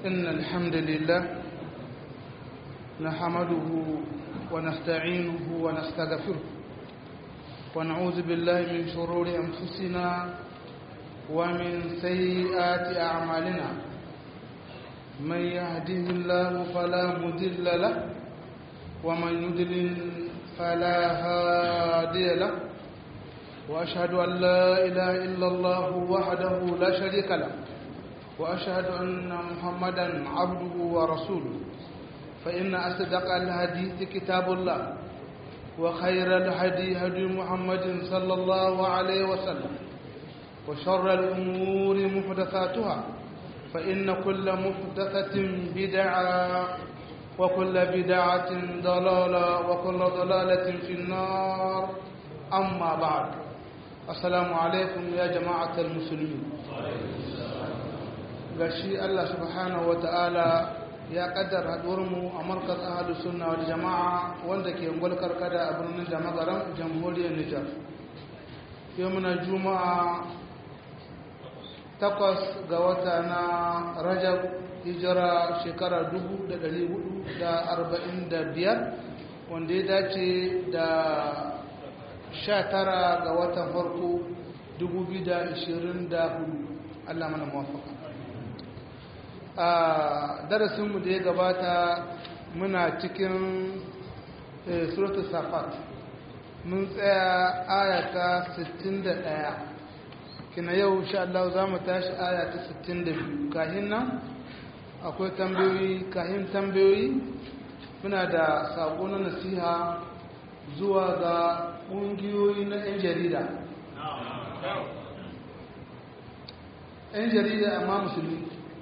إن الحمد لله نحمده ونستعينه ونستغفره ونعوذ بالله من شرور أنفسنا ومن سيئات أعمالنا من يهده الله فلا مضل له ومن يضلل فلا هادي له وأشهد أن لا إله إلا الله وحده لا شريك له وأشهد أن محمدا عبده ورسوله فإن أصدق الحديث كتاب الله وخير الهدي هدي محمد صلى الله عليه وسلم وشر الأمور محدثاتها فإن كل محدثة بدعة وكل بدعة ضلالة وكل ضلالة في النار أما بعد السلام عليكم يا جماعة المسلمين gashi Allah subhanahu wa ta'ala ya kaddara haɗuwarmu a markaz ahadu sunna wal jama'a wanda ke ngwal karkada a birnin da magaran jamhuriyar Nijar yau muna juma'a takwas ga wata na rajab hijira shekara 445 wanda ya dace da 19 ga watan farko 2024 Allah mana mawafaka a darasinmu da ya gabata muna cikin suratul safat mun tsaya ayata 61 kina yau sha Allah za mu tashi ayata 62 kahin nan akwai tambayoyi kahin tambayoyi muna da sako na nasiha zuwa ga ƙungiyoyi na 'yan jarida 'yan jarida amma musulmi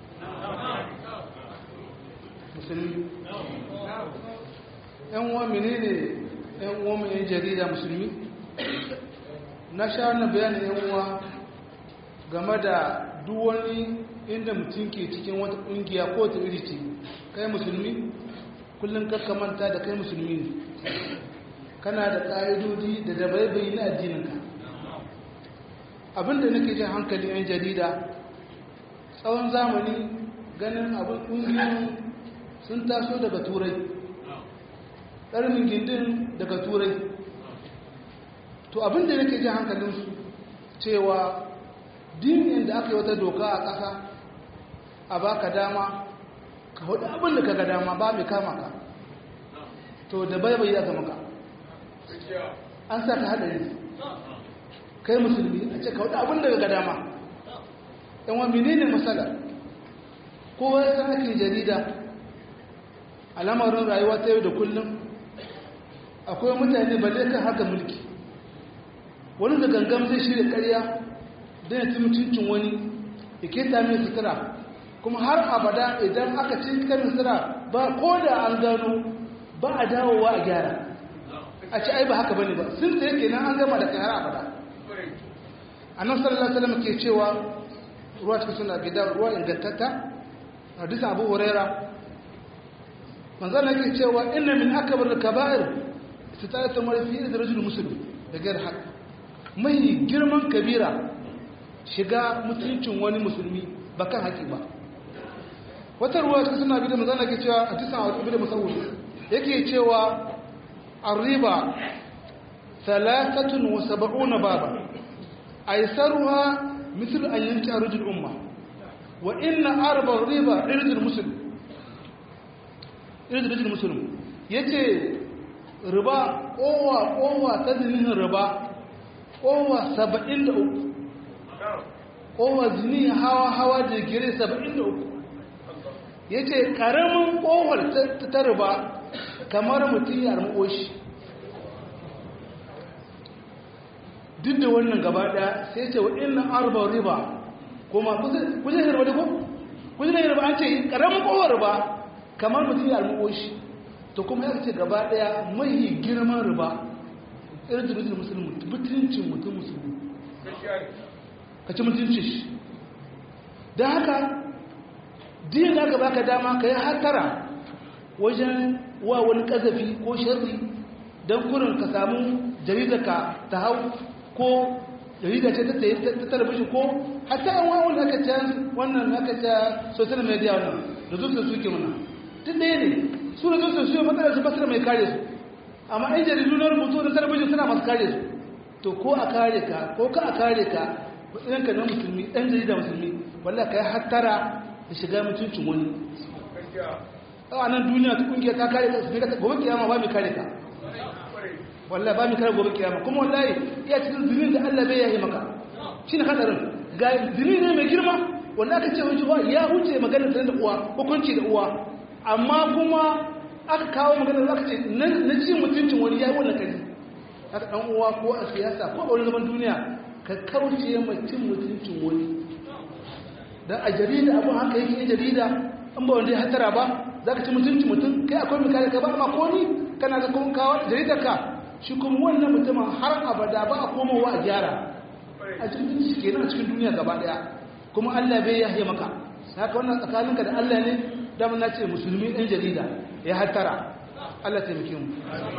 musulmi yan uwa menene yan uwa mai yan jarida musulmi na sha na bayanin yan uwa game da duk wani inda mutum ke cikin wata kungiya ko ta iri ce kai musulmi kullum kakka manta da kai musulmi ne kana da ƙa'idodi da dabaibayi na addininka abinda nake jin hankali yan jarida tsawon zamani ganin abin ƙungiyoyin sun taso daga turai ɗarmin gindin daga turai to abin da yake jin hankalinsu cewa dinin da aka yi wata doka a ƙasa a baka dama ka hudu abin da ka ga dama ba mai kama ka to da bai bai aka maka an sa ka haɗari kai musulmi a ce ka hudu abin da ka ga dama yan wa menene matsala kowa ya san ake jarida a lamarin rayuwa ta yau da kullum akwai mutane ba zai kan haka mulki wani da gangam zai shirya karya don ya ci mutuncin wani ya keta mai sutura kuma har abada idan aka ci kan sutura ba ko da an gano ba a dawowa a gyara a ci ai ba haka bane ba sun tsaye kenan an gama da kai har abada annabi sallallahu alaihi wasallam ke cewa ruwa cikin suna gida ruwa ingantatta hadisi abu huraira manzan na ke cewa ina min akabar da kaba'ir su ta yi tamar fiye da rajul musulmi da gayar haka mai girman kabira shiga mutuncin wani musulmi ba kan haƙi ba wata ruwa cikin suna biyu manzan na ke cewa a tisan a ibi da musawul yake cewa arriba talatatun wa saba'una baba aisaruha مثل أن ينكع رجل الأمة وإن أربع الربا رجل المسلم رجل رجل المسلم yace riba kowa kowa ta zinin riba kowa 73 kowa zini hawa hawa da gire 73 yace karamin kowar ta riba kamar mutum ya armo shi duk da wannan gaba daya sai ce wa inna arba riba kuma kuje riba da ko kuje riba an ce karamin kowar riba kamar mutum ya almuko shi to kuma ya ce gaba daya mai girman riba irin da rujin musulmi mutuncin mutum musulmi ka ci mutuncin shi don haka din da aka baka dama ka yi hatara wajen wa wani kazafi ko sharri don kurin ka samu jaridaka ta hau ko jarida ce ta talabishin ko hatta yan wani aka ce wannan aka ce social media wannan da zuciya suke mana duk ɗaya ne su da zuciya su yi matsalar su basira mai kare su amma ɗan jaridu na rubutu da talabijin suna masu kare su to ko a kare ka ko ka a kare ka matsayin ka na musulmi ɗan jarida musulmi wallah ka yi hattara da shiga mutuncin wani a nan duniya ta kungiya ta kare ka su ne gobe kiyama ba mai kare ka wallah ba mai kare gobe kiyama kuma wallahi iya cikin zinin da Allah bai yayi maka shi ne hadarin ga zini ne mai girma wanda aka ce wani ya huce maganar da uwa hukunci da uwa amma kuma aka kawo maganar da aka ce na cin mutuncin wani ya yi wannan kari haka ɗan uwa ko a siyasa ko a wani zaman duniya ka kauce mai cin mutuncin wani don a jarida abin haka yake yin jarida an ba wanda ya hatara ba za ka ci mutuncin mutum kai akwai mai kare ka ba amma ko ni kana da kuma kawo jaridar ka shi kuma wannan mutumin har abada ba a komowa a gyara a cikin shi kenan a cikin duniya gaba daya kuma Allah bai yahe maka haka wannan tsakaninka da Allah ne dama na ce musulmi ɗan jarida ya hattara Allah taimake mu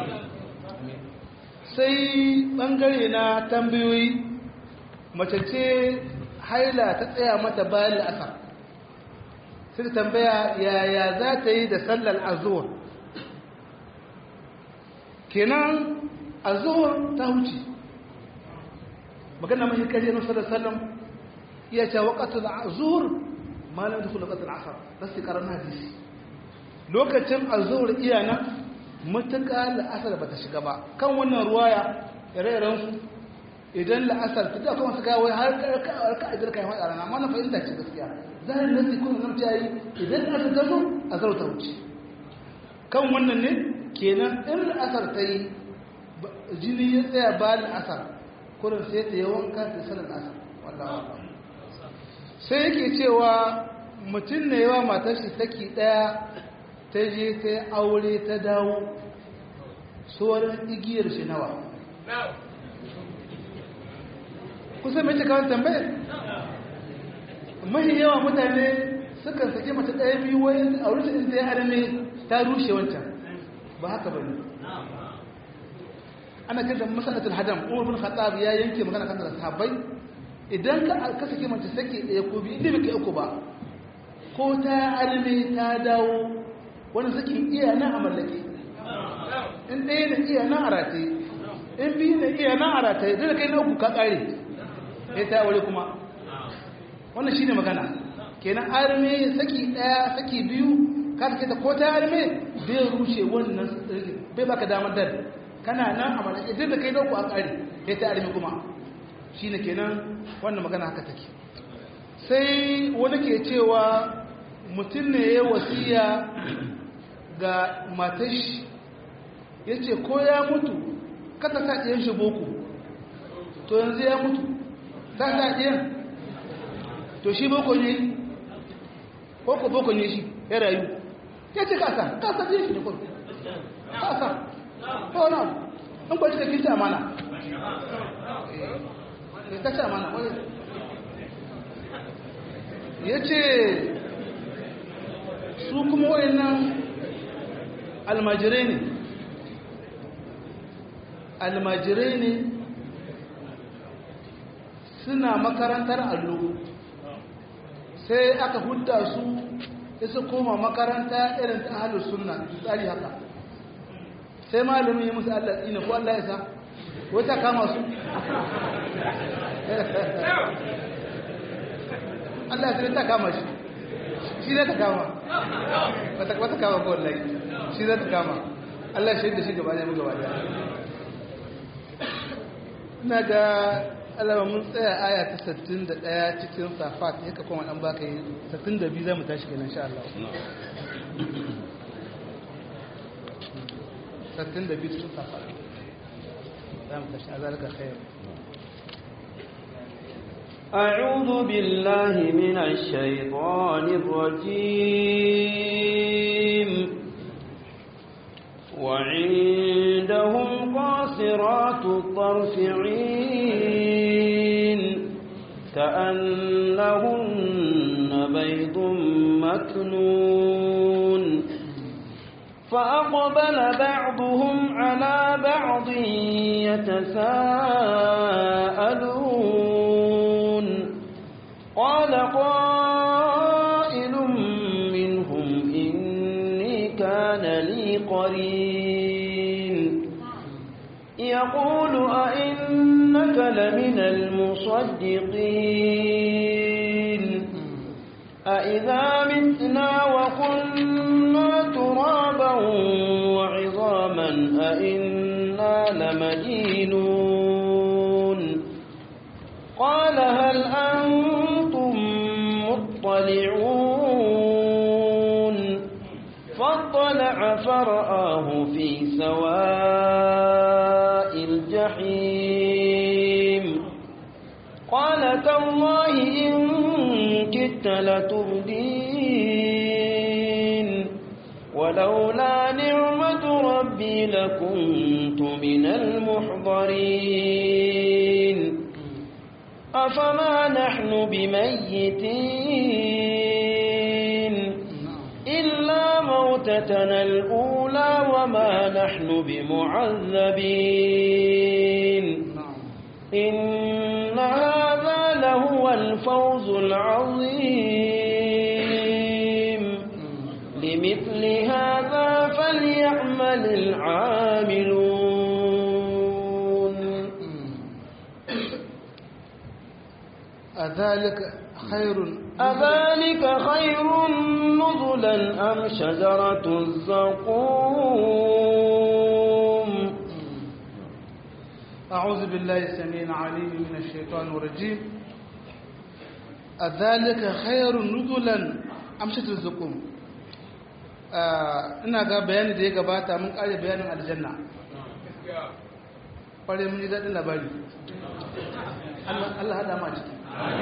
sai ɓangare na tambayoyi mace ce haila ta tsaya mata bayan la'asar sai ta tambaya yaya za ta yi da sallar azuwar kenan azuwar ta huce magana mai kare na sallar sallam iya ce waƙatul azur malam da kula ƙatul asar rasu ƙarar hadisi lokacin azur iya nan matuƙa la'asar ba ta shiga ba kan wannan ruwaya ire su idan la'asar ta da kuma su gawo har ka a jirka yawan rana amma na fahimta ce gaskiya zahirin nasi kuma nan ta yi idan la'asar ta zo azur ta wuce kan wannan ne kenan in la'asar ta yi jini ya tsaya ba la'asar kurin sai ta yi wanka ta sanar asar wallawa sai yake cewa mutum ne yawa matar shi saki daya ta je ta yi aure ta dawo tsoron igiyar shi nawa kusa mai cikawan tambayar mahi yawa mutane sukan sake mace daya biyu wani aure shi inda ya arme ta rushe wancan ba haka ba ne ana kanta masalatul hadam umar bin khattab ya yanke magana kan da sahabbai idan ka ka sake mace sake ɗaya ko biyu inda bai uku ba ko ta alme ta dawo wani sake iya nan a mallake in ɗaya na iya nan a rataye in biyu na iya nan a rataye zai da kai na uku ka ƙare ya ta aure kuma wannan shine magana kenan arme saki ɗaya saki biyu ka sake ta ko ta arme bai rushe wannan bai baka damar dal kana nan a malaka idan da kai dauku a ƙari ya ta armi kuma shi ne kenan wannan magana haka take sai wani ke cewa mutum ne ya wasiya ga matashi ya ce ko ya mutu kata sa ɗiyan shi boko to yanzu ya mutu ta sa ɗiyan to shi boko ne boko boko ne shi ya rayu ya ce kasa kasa ɗiyan shi ne kwan kasa ko na an kwaci da kinta amana ka ci amana wani ya ce su kuma wayannan almajirai ne almajirai ne suna makarantar allo sai aka hudda su isa koma makaranta irin ta halin suna tsari haka sai malamin yi musu Allah tsina ko Allah ya sa wata kama su Allah ya ta kama shi shi zai ta kama wata kama ko wallahi shi zai ta kama Allah shi da shi gaba ne mu gaba da ina ga alama mun tsaya aya ta 61 cikin safat yaka kuma dan baka yi 62 zamu tashi kenan insha Allah ستين ده بيت شوف فاهم ذلك خير أعوذ بالله من الشيطان الرجيم وعندهم قاصرات الطرف عين كأنهن بيض مكنون فأقبل بعضهم على بعض يتساءلون قال قائل منهم قرين يقول أئنك لمن المصدقين أإذا متنا وكنا ترابا وعظاما أئنا لمدينون قال هل أنتم مطلعون فاطلع فرآه في سواء الجحيم قال تالله إن كدت لتردين ولولا نعمة ربي لكنت من المحضرين أفما نحن بميتين إلا موتتنا الأولى وما نحن بمعذبين إن هذا لهو الفوز العظيم لمثل هذا فليعمل العاملون أذلك خير أذلك خير نزلا أم شجرة الزقوم أعوذ بالله السميع العليم من الشيطان الرجيم أذلك خير نزلا أم شجرة الزقوم ina ga bayani da ya gabata mun kare bayanin aljanna kware mun ji daɗin labari Allah haɗa ma ciki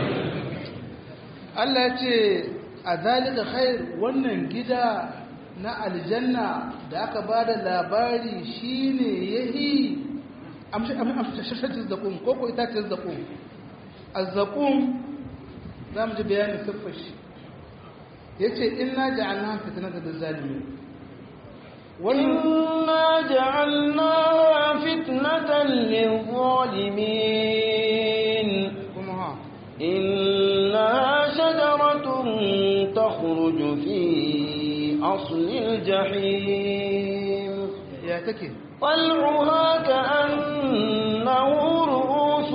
Allah ya ce a zalika khair wannan gida na aljanna da aka ba da labari shine yahi amshashatin zakum ko ko itacin zakum azzakum za mu ji bayanin siffar shi ya ce ina ja'alna fitnatan lizalimin إنا جعلناها فتنة للظالمين kuma ha إنها شجرة تخرج في أصل الجحيم ya take طلعها كأنه رؤوس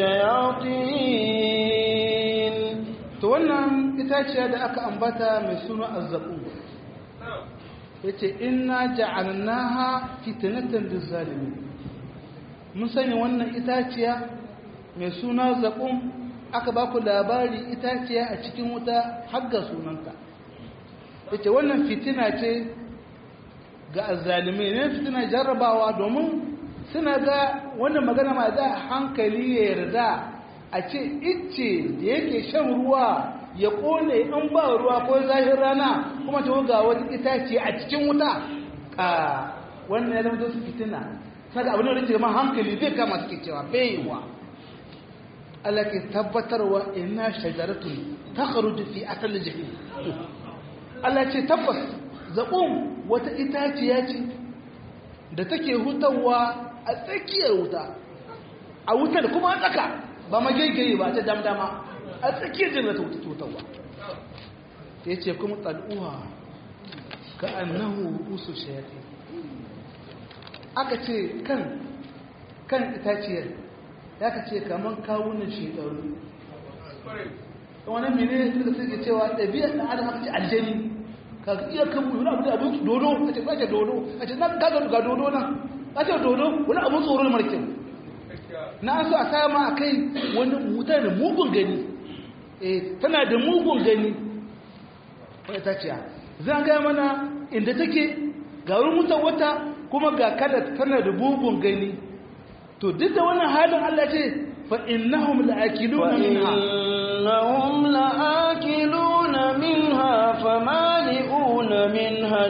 الشياطين to wannan itaciya da aka ambata mai suna azzabu yace inna ja'alnaha fitnatan lizalimin mun sanya wannan itaciya mai suna zaqum aka baku labari itaciya a cikin wuta har ga sunanta yace wannan fitina ce ga azzalimai ne fitina jarrabawa domin suna ga wannan magana ma da hankali ya yarda a ce icce da yake shan ruwa ya kone in ba ruwa ko zahir rana kuma ta ga wata itace a cikin wuta a wannan ya zama su fitina saka abin da rike ma hankali zai kama suke cewa baiwa Allah ke tabbatarwa inna shajaratun takhruju fi asal jahim Allah ce tabbas zaqum wata itaciya ce da take hutawa a tsakiyar wuta a wutar kuma a tsaka ba magaigaye ba ta damdama a tsakiyar jirgin ta hutawa ya ce kuma tsal'uwa ka annahu usu shayati aka ce kan kan itaciyar ya ka ce kamar kawunan shekaru wani mene suka suke cewa ɗabi'ar ɗan adam aka ce aljani ka iya kan wani abu da abu dodo a ce kwace dodo a ce nan gaga ga dodo nan a ce dodo wani abu tsoron markin na so a sama a kai wani mutane mugun gani eh tana da mugun gani wani itaciya zan gaya mana inda take ga wurin mutan wata kuma ga kada tana da mugun gani to duk da wannan halin Allah ce fa innahum la'akiluna minha إنهم لآكلون منها فمالئون منها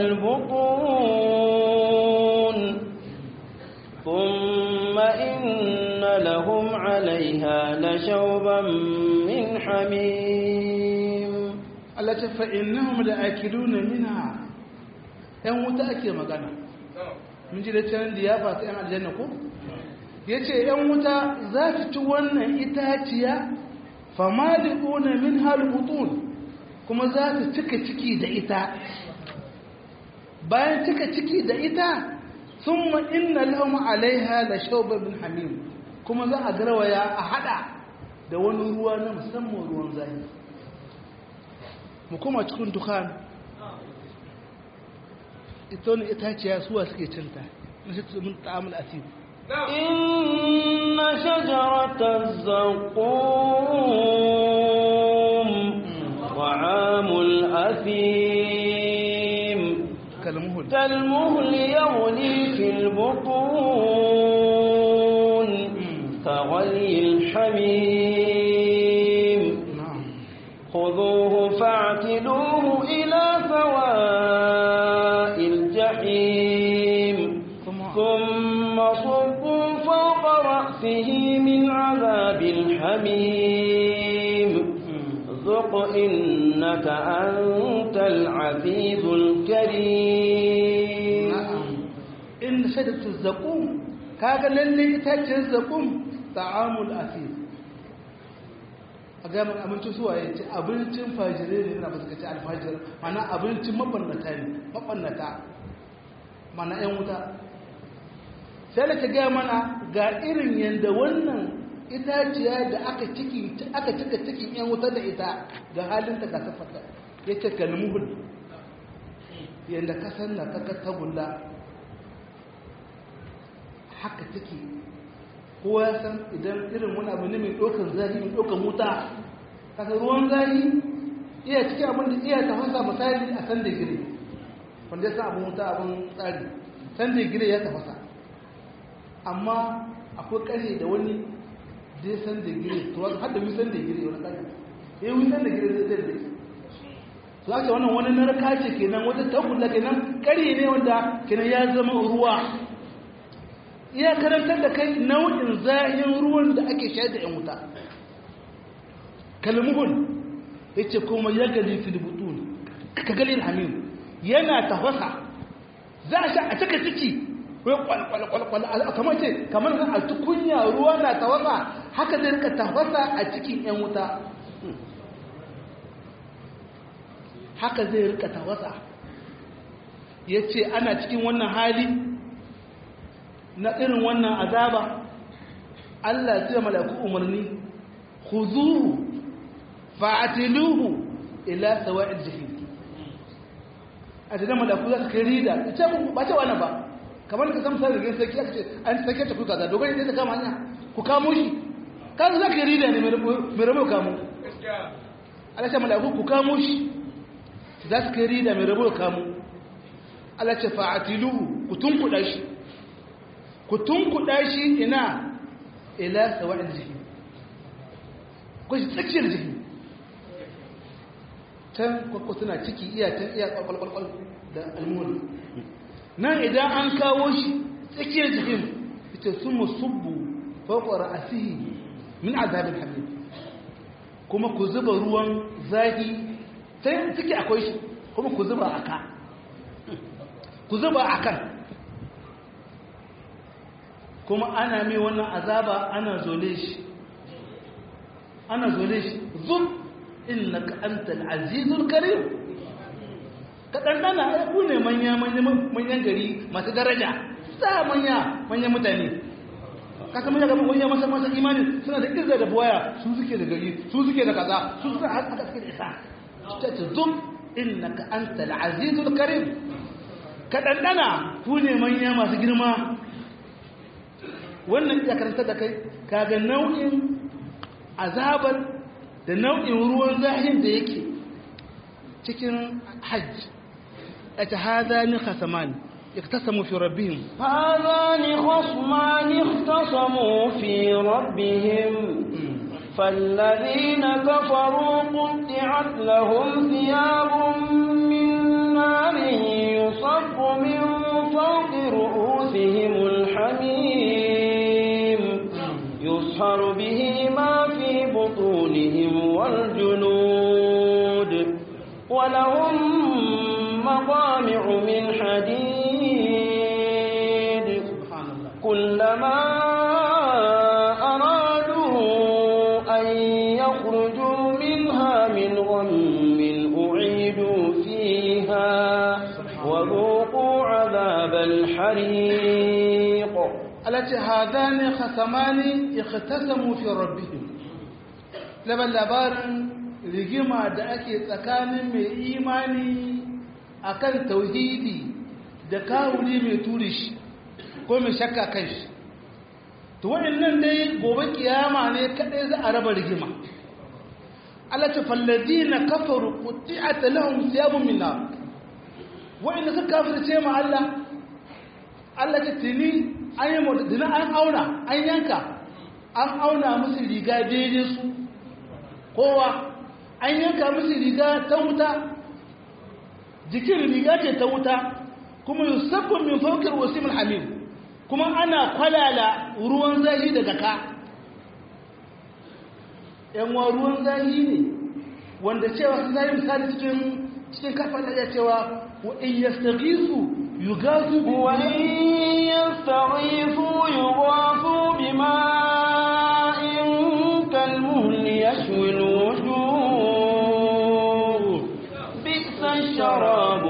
البطون ثم إن لهم عليها لشوبا من حميم Allah ce fa innahum la'akiluna minha yan wuta ake magana mun ji da can liyafa ta yan aljanna ko yace yan wuta za su ci wannan itaciya famali'una minha albutun kuma za su cika ciki da ita bayan cika ciki da ita thumma inna lahum alaiha la shawbun hamim kuma za a garwaya a hada da wani ruwa na musamman ruwan zafi mu kuma cikin dukan ita wani itaciya suwa suke cinta na shi mun ta'amul asir إن شجرة الزقوم طعام الأثيم kalmuhul كالمهل يغلي في البطون كغلي الحميم na'am خذوه فاعتلوه إلى سواء الجحيم kuma ثم صبوا فوق رأسه من عذاب الحميم ذق إنك أنت العزيز الكريم na'am in shadatu zaqum kaga lalle itaciyar zaqum ta'amul asir a ga mun abincin suwa ya ce abincin fajire ne ina ba suka ce alfajir mana abincin mabannata ne mabannata mana yan wuta sai da ta gaya mana ga irin yadda wannan itaciya da aka ciki aka cika cikin yan wuta da ita ga halin ta ka tafata yace kalmuhul yadda ka san na kaka tagulla haka take kowa ya san idan irin wani abu ne mai ɗaukar zahi mai ɗaukar wuta kasa ruwan zahi iya cikin abin da iya tafasa misali a san da gire wanda ya san abin wuta abin tsari san da gire ya tafasa amma akwai ƙarye da wani da ya san da gire to har da wisan da gire wani ƙarye ya yi wisan da gire zai zai zai su ake wannan wani narka ce kenan wata tagulla kenan ƙarye ne wanda kenan ya zama ruwa iya karantar da kai nau'in zahin ruwan da ake shayar da ‘yan wuta kalmuhun ya ce kuma ya gali filibutun ka gali hamim yana tafasa za a sha a cika ciki wai kwalkwalkwalkwal kamar ce kamar a tukunya ruwa na tafasa haka zai rika tafasa a cikin ‘yan wuta haka zai rika tafasa ya ce ana cikin wannan hali na irin wannan azaba Allah ya ce malaku umarni khuzuhu fa'atiluhu ila sawa'il jahim a cikin malaku za su kai rida ita ba ce wannan ba kamar ka san sai rigin sarki aka ce an sake ta kuka da dogon ne ta kama hanya ku kamo shi kan za ka rida ne mai rabo kamo Allah ce malaku ku kamo shi za su kai rida mai rabo kamo Allah ce fa'atiluhu ku tunkuɗa shi ku tunkuɗa shi ina ila sawa'il jihim ku shi tsakiyar jihim can kwakwa suna ciki iya can iya kwakwalkwal da almuni nan idan an kawo shi tsakiyar jihim ita sun musubbu fauƙwa ra'asihi min azabin hamid kuma ku zuba ruwan zafi sai ciki akwai shi kuma ku zuba a ka ku zuba a kan kuma ana mai wannan azaba ana zole shi ana zole shi zub innaka antal azizul karim ka dandana ai ku ne manya manyan gari masu daraja sa manya manyan mutane ka san manya gaban manya masa masa imani suna da izza da buwaya su suke da gari su suke da kaza su suke haka suke da isa ta ce zub innaka antal azizul karim ka dandana ku ne manya masu girma wannan ya karanta da kai kaga nau'in azabar da nau'in ruwan zahin da yake cikin hajj ata hadani khasaman iktasamu fi rabbihim هذان خصمان اختصموا في ربهم فالذين كفروا قطعت لهم ثياب من نار يصب من فوق رؤوسهم الحميم يصهر به ما في بطونهم والجنود ولهم مقامع من حديد كلما أرادوا أن يخرجوا منها من غم أعيدوا فيها وذوقوا الحريق التي هذان خصمان اختصموا في ربهم لبن labarin rigima da ake tsakanin mai imani akan tauhidi da kawuli mai turishi ko mai shakka kai shi to waɗannan dai gobe kiyama ne kadai za a raba rigima Allah ta falladina kafaru qutti'at lahum thiyabun min nar wa'inda suka kafirce ma Allah Allah ta tuni an yi mutadina an auna an yanka an auna musu riga daidai su kowa an yanka musu riga ta wuta jikin riga ce ta wuta kuma yusabbun min fawqir wasimul hamim kuma ana kwalala ruwan zahi daga ka yan wa ruwan zahi ne wanda cewa sun zai misali cikin cikin kafa da cewa wa in yastaghisu yughasu وإن يستغيثوا يغاثوا بماء كالمهل يشوي الوجوه بئس الشراب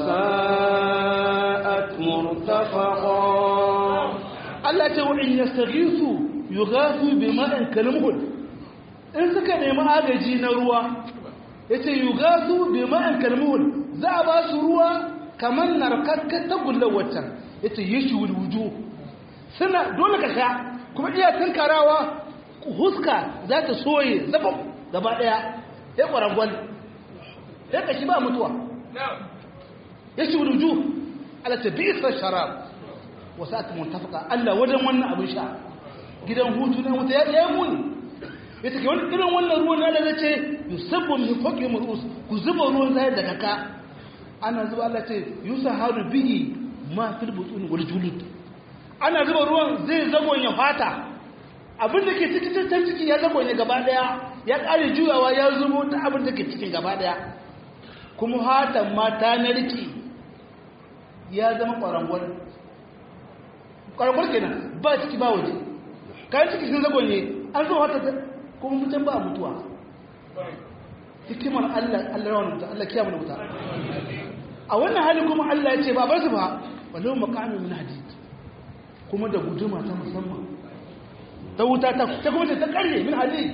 وساءت مرتفقا Allah ce wa in yastaghisu yughasu bima'in kalmuhul in suka nemi agaji na ruwa yace yughasu bima'in kalmuhul za a ba su ruwa kamar narkakkar tagullar waccan yace yashwul wujuh suna dole ka sha kuma iya tunkarawa huska za ta soye zabam gaba daya ya kwarangwal ya kashi ba mutuwa yashwul wujuh ala tabisa sharab wasu aka muntafaka Allah wajen wannan abin sha gidan hutu na wuta ya yi muni ya take wani irin wannan ruwan na da ce yusabbu min fawqi murus ku zuba ruwan zai da kaka ana zuba Allah ce yusaharu bihi ma fil butun wal julud ana zuba ruwan zai zagonye fata abin da ke cikin tattar ciki ya zagonye gaba daya ya kare juyawa ya zubo ta abin da ke cikin gaba daya kuma hatan ma ta narki ya zama kwarangwal kwarangwal kenan ba ciki ba waje kayan ciki sun zagonye an zo hata kuma mutum ba mutuwa hikimar Allah Allah rawan mutu Allah kiyama da wuta a wannan hali kuma Allah ya ce ba bar su ba walau maqamin min hadid kuma da guduma ta musamman ta wuta ta ta kuma ta karye min hadid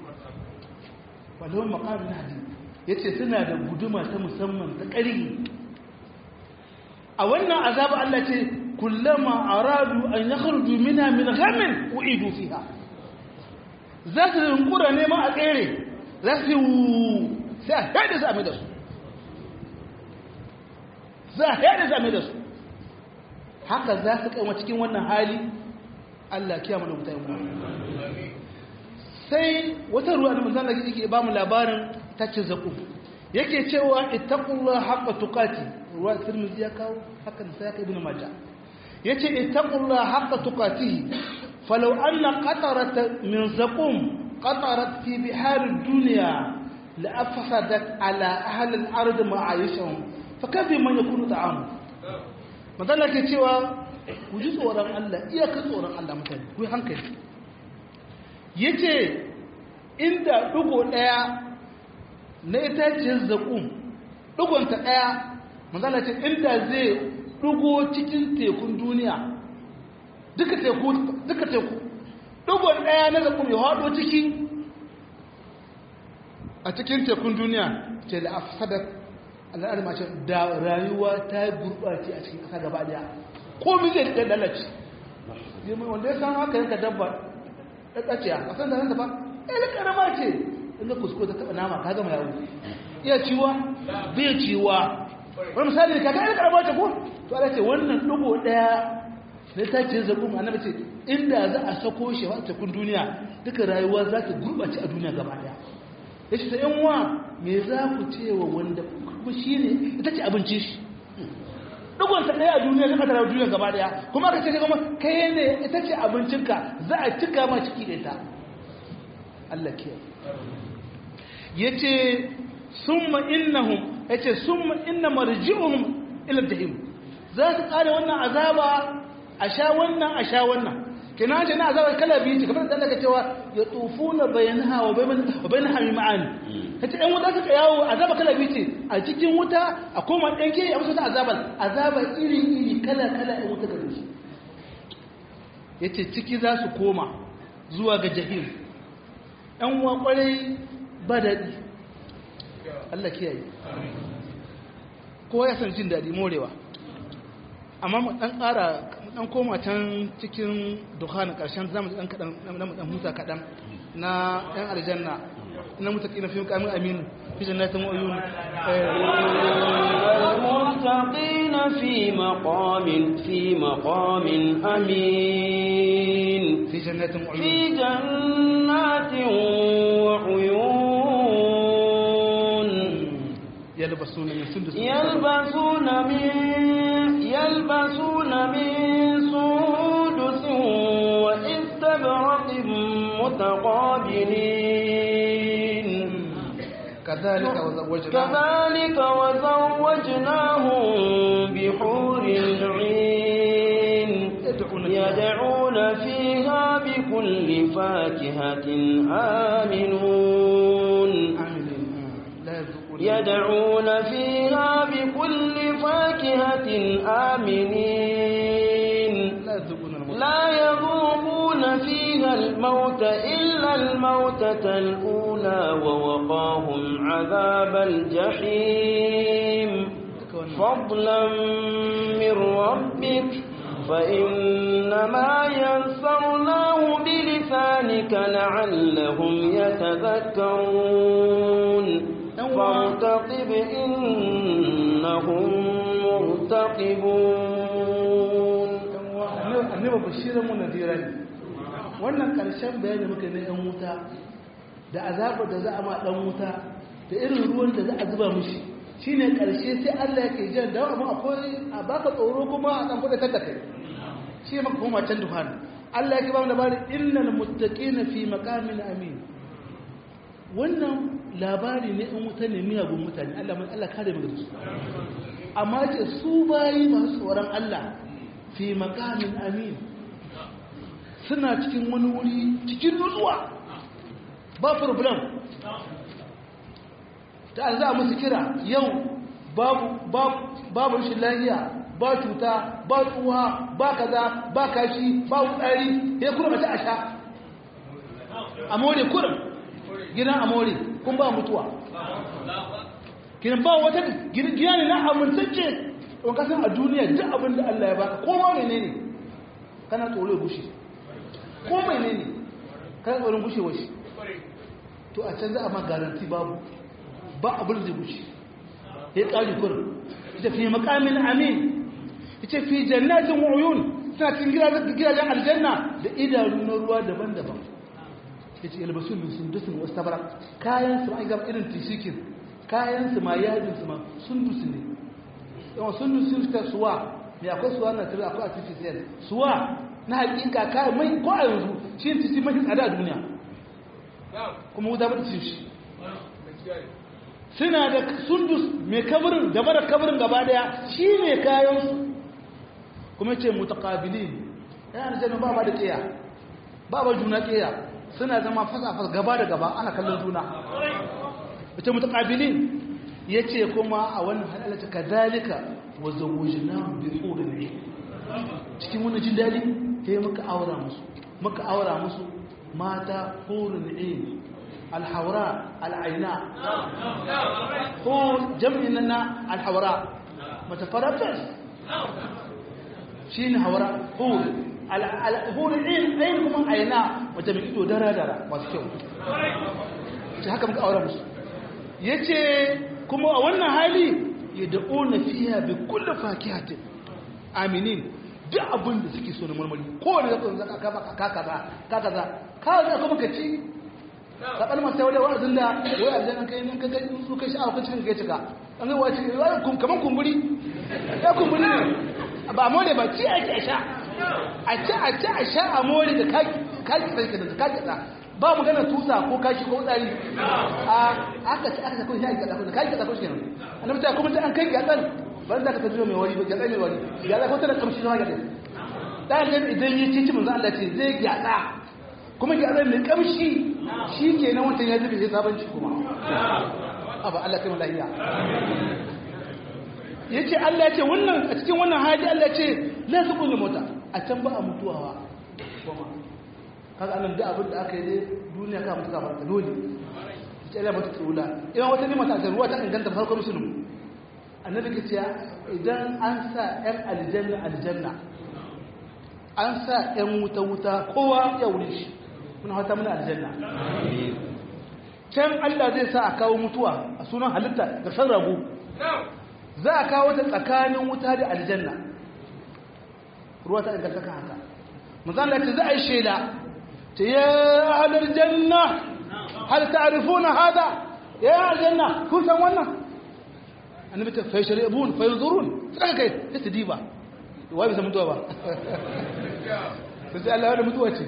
walau maqamin min hadid yace suna da guduma ta musamman ta karye a wannan azaba Allah ce kullama aradu an yakhruju minha min ghamin uidu fiha za su rinkura neman a tsere za su sai a haɗe su a mai da su za a haɗe su a mai da su haka za su kama cikin wannan hali Allah kiyama da mutane mu sai wata ruwa da manzan da yake ba mu labarin tacin zaku yake cewa ittaqullah haqqa tuqati ruwa tirmidhi ya kawo haka sai ya kai ibn majah yace ittaqullah haqqa tuqatihi falau anna qatarat min zaqum qatarat fi bihar ad-dunya la afsadat ala ahli al-ard ma'ayishahum fa kafi man yakunu ta'amu madalla ke cewa ku ji tsoron Allah iyaka tsoron Allah mutane ku hankali yace inda dugo daya na itaciyar zaƙun ɗugonta ɗaya manzana ce inda zai ɗugo cikin tekun duniya duka teku duka teku ɗugon ɗaya na zaƙun ya haɗo ciki a cikin tekun duniya ce da afsadar al'adar mace da rayuwa ta yi gurɓace a cikin ƙasa gaba ɗaya komi zai da lalace wanda ya san haka yanka dabba ɗaɗɗaciya a san da nan da ba ɗaya ƙarama ce inda kuskure ta taba nama ka gama yawo iya ciwa bai ciwa wani misali ka ga karama ta ko to Allah ce wannan dugo daya ne ta ce zabu annabi ce inda za a sako shi a cikin duniya duka rayuwa za ta gurbace a duniya gaba daya yace ta yan wa me za ku ce wa wanda kuma shine ita ce abincin shi dugon ta daya a duniya zaka tara duniya gaba daya kuma ka ce kuma kai ne ita ce abincinka za a cika ma ciki da ita Allah kiyaye yace summa innahum yace summa inna marji'uhum ila jahim za su kare wannan azaba a sha wannan a sha wannan kina ce na azaba kala biyu ce kamar da Allah cewa ya tufuna bainaha wa bain wa bainaha ma'an ta ɗan wuta suka yawo azaba kala biyu ce a cikin wuta a koma ɗan ke a musu ta azabar azabar iri iri kala kala ɗan wuta gare shi ya ce ciki za su koma zuwa ga jahim ɗan uwa ƙwarai ba daɗi Allah kiyaye kowa ya san jin daɗi morewa amma mu ɗan ƙara ɗan koma can cikin dukkanin ƙarshen zamu ɗan kaɗan na mu ɗan huta kaɗan na ɗan aljanna na mutaki na fiye kamun aminu fi jannatin wa'uyun المتقين في مقام في مقام أمين fi jannatin wa'uyun في جنات وعيون yalbasuna min sundus يلبسون من يلبسون من سندس واستبرق متقابلين kadhalika wa zawwajna كذلك وزوجناهم بحور عين يدعون فيها بكل فاكهة آمنون aminin la yazquna يدعون فيها بكل فاكهة آمنين la yazquna al-maut لا يذوقون فيها الموت إلا الموتة الأولى ووقاهم عذاب الجحيم فضلا من ربك فإنما ينصرناه بلسانك لعلهم يتذكرون فارتقب إنهم مرتقبون annabi bashiran mu nadira ne wannan karshen bayani muka na yan wuta da azabar da za a ma dan wuta da irin ruwan da za a zuba mishi shine karshe sai Allah yake jan da amma akwai a baka tsoro kuma a dan kuɗa da kai shi maka koma can duhan Allah yake ba mu labari innal muttaqina fi maqamin amin wannan labari ne in wuta ne miyagun mutane Allah mai Allah kare mu da su amma ce su bayi masu tsoron Allah fi makamin amin suna cikin wani wuri cikin nutsuwa ba problem ta an za a musu kira yau babu babu rashin lahiya ba cuta ba tsuwa ba kaza ba kashi ba wutsari ya kuma ta a sha a more kurin gidan a more kun ba mutuwa gidan ba wata gida ne na amintacce don kasan a duniya duk abin da Allah ya baka ko ma mene ne kana tsoro gushe ko mene ne kana tsoron gushe washi to a can za a ma garanti babu ba abin da zai gushe ya ƙari kurin ita fi makamin amin ita fi jannatin wa'uyun suna cikin gidajen aljanna da idanu na ruwa daban-daban ya ce yalbasu min sundusin wasu tabara kayan su an gaba irin tishikin kayan su ma yajin su ma sundusi ne yawan sundusin ta suwa mai akwai suwa na tare akwai artificial suwa na hakika kayan mai ko a yanzu shi yin tisi mafi tsada a duniya kuma wuta ba ta cin shi suna da sundus mai kabarin gaba da kabarin gaba daya shi ne kayansu kuma ce mutakabilin yana da ba ba da ƙiya ba ba juna ƙiya suna zama fasa-fasa gaba da gaba ana kallon juna ita mutakabilin ya ce kuma a wannan halalata ka zalika wa zawujina bi tsorin ne cikin wani jin daɗi ta yi muka aura musu muka aura musu mata horin ne alhaura al'aina ko jam'in na alhaura matafarafes shi ne haura hurin ɗayin kuma aina wata mai ido dara-dara masu kyau ce haka muka aure musu ya ce kuma a wannan hali ya da'o na fiya bi kulle fakihatin aminin duk abin da suke so na marmari kowane zaka zaka ka baka ka kaza ka kaza ka za kuma ka ci ka kalma sai wani wa'azin da wai aljan an kai nan ka kai su kai sha'awa kan cikin kai cika an ga wace kaman kumburi ya kumburi ne ba more ba ci a ci a sha a ci a ci a sha a more da kaki kaki sai ka da kaki da ba mu gana tusa ko kashi ko tsari a aka ci aka sako shi a gaba da kaki da sako shi ne annabi ta kuma sai an kai gatsan ban da ka tajo mai wari ba gatsan mai wari ya za ko tana kamshi na gatsan dan idan yi cici manzo Allah ce zai gatsa kuma gatsan mai kamshi shi ke nan wancan ya zube sai sabon ci kuma abu Allah kai malahiya ya ce Allah ya ce wannan a cikin wannan hali Allah ya ce la su kullu mota a can ba a mutuwa kuma kaga anan da abin da aka yi dai duniya ka mutu kafar ta dole ce Allah mutu tsula idan wata ne mata ruwa ta inganta farkon musulmi annabi ke ce idan an sa yan aljanna aljanna an sa yan wuta wuta kowa ya wuri shi muna hata muna aljanna can Allah zai sa a kawo mutuwa a sunan halitta da san rabu za a kawo ta tsakanin wuta da aljanna ruwa ta inganta kan haka manzan ce za a yi shaida ta ya halar janna hal ta'rifuna hada ya aljanna kun san wannan annabi ta fa sharibun fa yanzurun sai kai sai su diba wai bisa mutuwa ba sai Allah ya mutuwa ce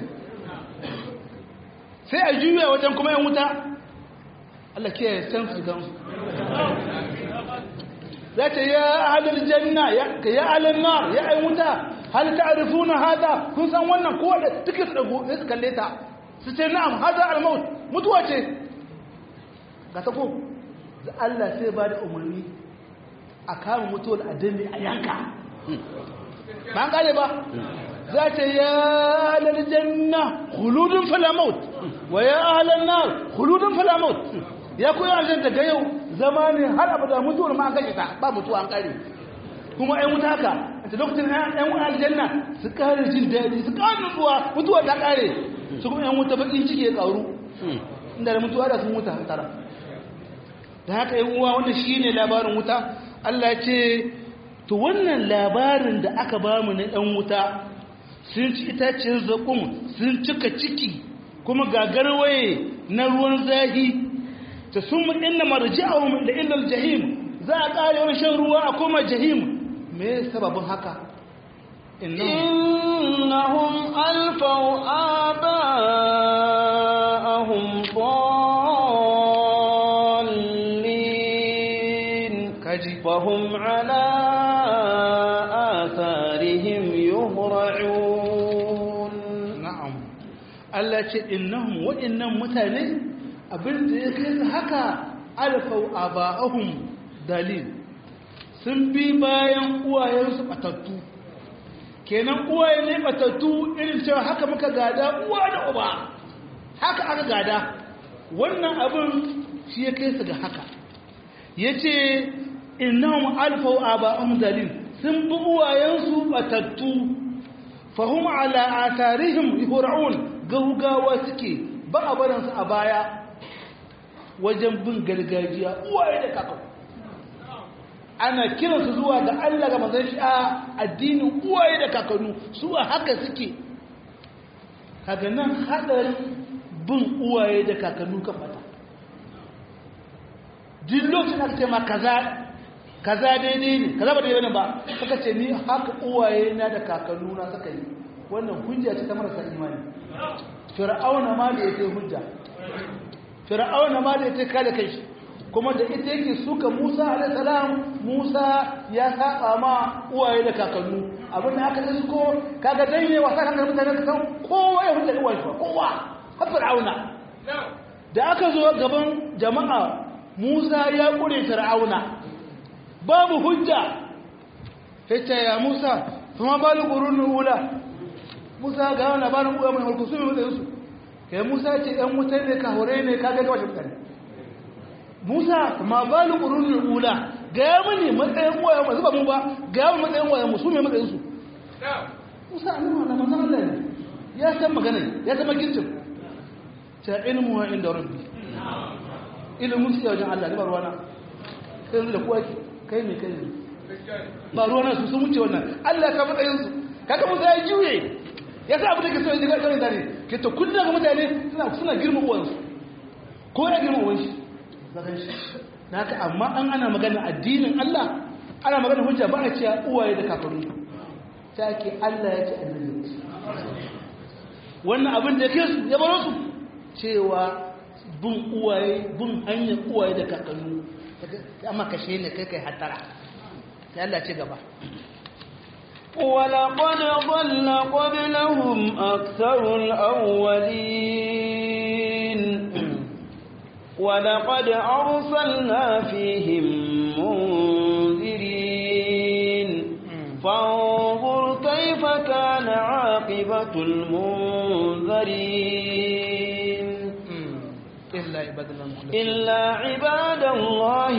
sai a juya wajen kuma yan wuta Allah ke san su gan su za ta ya ahalar janna ya ahalar nar ya ai wuta hal ta'rifuna hada kun san wannan ko da take su dago sai su kalle ta su ce na'am hada al-maut mutuwa ce ga ta ko Allah sai ba da umarni a kama mutuwar adami a yanka ba an kare ba za ta ya ahalar janna khuludun fala maut wa ya ahalar nar khuludun fala maut ya koyi aljanna daga yau zama ne har abada mutuwar ma an kashe ta ba mutuwa an kare kuma ɗan wuta haka a lokacin ɗan wuta aljanna su kare jin daɗi su kare nutsuwa mutuwa ta kare su kuma ɗan wuta baƙin ciki ya ƙaru inda da mutuwa da sun wuta tara da haka yan uwa wanda shi ne labarin wuta Allah ya ce to wannan labarin da aka ba mu na ɗan wuta sun ci itaciyar zaƙun sun cika ciki kuma gagarwaye na ruwan zahi ta sun inna marji'ahum da illal jahim za a ƙare wani shan ruwa a koma jahim me sababin haka innahum alfaw aba'ahum dallin kaji fahum ala atharihim yuhra'un na'am Allah ce innahum wa'annan mutane abin da ya kai su haka alfau aba'ahum dalil sun bi bayan uwayensu batattu kenan uwaye ne batattu irin cewa haka muka gada uwa da uba haka aka gada wannan abin shi ya kai su ga haka yace innahum alfau aba'ahum dalil sun bi uwayensu batattu fahum ala atharihim yuhra'un gaugawa suke ba a baransu a baya wajen bin gargajiya uwaye da kakan ana kiransu zuwa ga Allah ga mazan shi a addinin uwaye da kakannu su a haka suke kaga nan hadarin bin uwaye da kakannu kan fata duk lokacin aka ce ma kaza kaza daidai ne kaza ba daidai ne ba suka ce ni haka uwaye na da kakannu na suka yi wannan hujja ce ta marasa imani fir'auna ma da yake hujja fir'auna ma da yake kada kai kuma da ita yake suka Musa alayhi salam Musa ya saba ma uwaye da kakannu abinda aka yi ko kaga dai ne wasa kan mutane ka san kowa ya hujja uwaye kowa har fir'auna da aka zo gaban jama'a Musa ya kure fir'auna babu hujja sai ya Musa kuma balu qurunul ula Musa ga wani labarin uwa mai mulku su mai matsayinsu kai Musa ce ɗan wutar ne ka hore ne ka gaga washe mutane Musa ma ba ni ƙururin ula ga ya mani matsayin uwa yamma zuba mu ba ga ya matsayin uwa yamma su mai matsayinsu Musa a nuna na manzan Allah ne ya san magana ya san magincin ta ilmu wa inda rabbi ilimin su wajen Allah ne ba ruwana kai yanzu da kuwa kai mai kai ne ba ruwana su sun wuce wannan Allah ka matsayinsu kaga Musa ya juye ya sa abu da ke so ya kawai zane ke to kullum ga mutane suna girma uwansu ko ya girma uwanshi zagan shi na haka amma an ana magana addinin Allah ana magana hujja ba a cewa uwaye da kakanni ta ke Allah ya ce annabi wannan abin da ke su ya baro su cewa bin uwaye bin hanyar uwaye da kakanni amma kashe ne kai kai hatara sai Allah ce gaba ولقد ضل قبلهم أكثر الأولين ولقد أرسلنا فيهم منذرين فانظر كيف كان عاقبة المنذرين إلا عباد الله المخلصين إلا عباد الله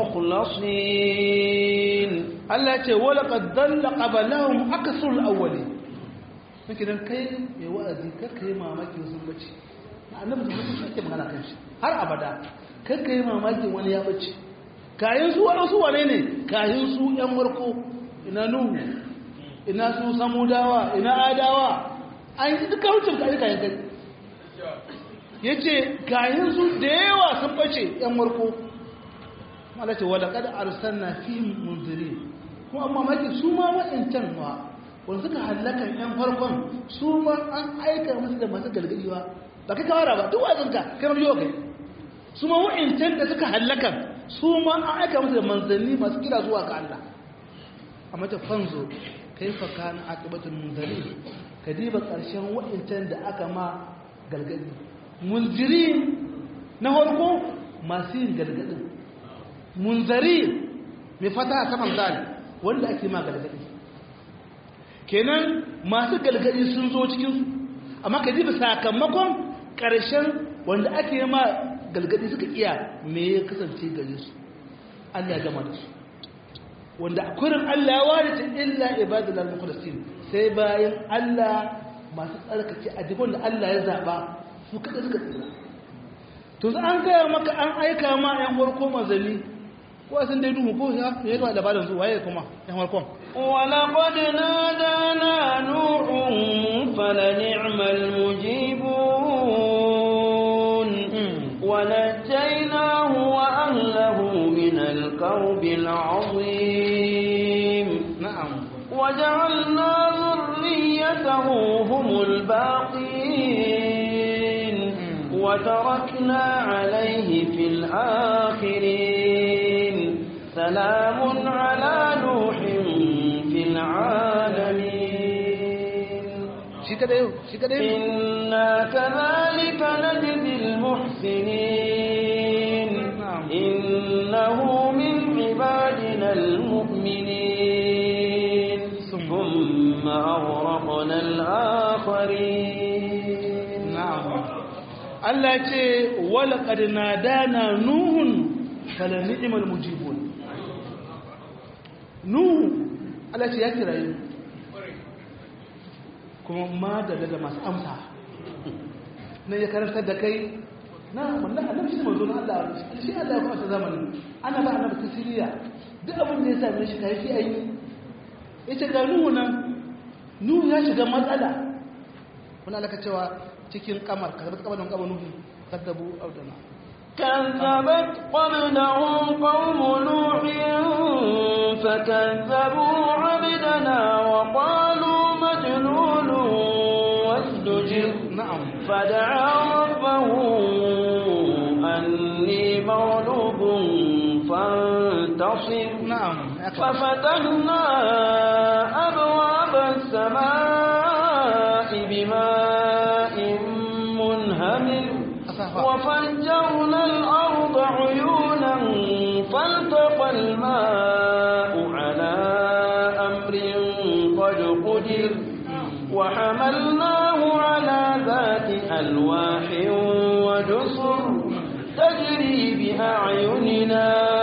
المخلصين Allah ce wala qad dalla qablahum aksul awwali kike dan kai mai wa'azi kar kai mamaki sun bace annabi da mutum ake magana kan shi har abada kar kai mamaki wani ya bace kayan su wani su wane ne kayan su yan warko ina nuhu ina su samudawa ina adawa an yi duka wucin kayan kayan kai yace kayan su da yawa sun bace yan warko Allah ce wala qad arsalna fihim munzirin kuma amma maki su ma waɗancan ma wanda suka hallaka yan farkon su ma an aika musu da masu galgaliwa ba kai kawara ba duk wazinka kai mabiyo kai su ma waɗancan da suka hallaka su ma an aika musu da manzanni masu kira zuwa ga Allah amma ta fanzo kai fa kana aqibatul munzirin ka diba ƙarshen waɗancan da aka ma galgadi munzirin na farko masu yin galgadin munzari mai fata a saman zali wanda ake ma galgadi kenan masu galgadi sun zo cikinsu amma ka ji sakamakon ƙarshen wanda ake ma galgadi suka iya me ya kasance gare su Allah ya gama da su wanda a kurin Allah ya ware ta illa ibadul al-mukhlasin sai bayan Allah masu tsarkake a duk wanda Allah ya zaba su kada suka tsira to an gaya maka an aika ma yan farko manzanni ko sun dai duhu ko ya yi ba labarin su waye kuma yan farkon ولقد نادانا نوح فلنعم المجيبون ونجيناه وأهله من الكرب العظيم na'am وجعلنا ذريته هم الباقين وتركنا عليه في الآخرين سلام على نوح في العالمين shi kadai shi kadai إنا كذلك نجزي المحسنين نعم. إنه من عبادنا المؤمنين ثم- ثم أغرقنا الآخرين na'am Allah ya ce wala qad nadana nuhun fala ni'mal mujibun nuhu Allah ya ce ya kira yi kuma ma da da masu amsa na ya karantar da kai na wannan annabi shi manzo na Allah shi Allah ya kwasa zamanin ana ba annabi tasiriya duk abin da ya same shi kai shi ayi yace ga nuhu nan nuhu ya shiga matsala wani alaka cewa cikin kamar ka kamar kamar nuhu kaddabu audana كذبت قبلهم قوم نوح فكذبوا عبدنا وقالوا مجنون وازدجر na'am فدعا ربه أني مغلوب فانتصر na'am ya ka- ففتحنا أبواب السماء بماء منهمر asafa وفجرنا الأرض عيونا فالتقى الماء على أمر قد قدر وحملناه على ذات ألواح ودسر تجري بأعيننا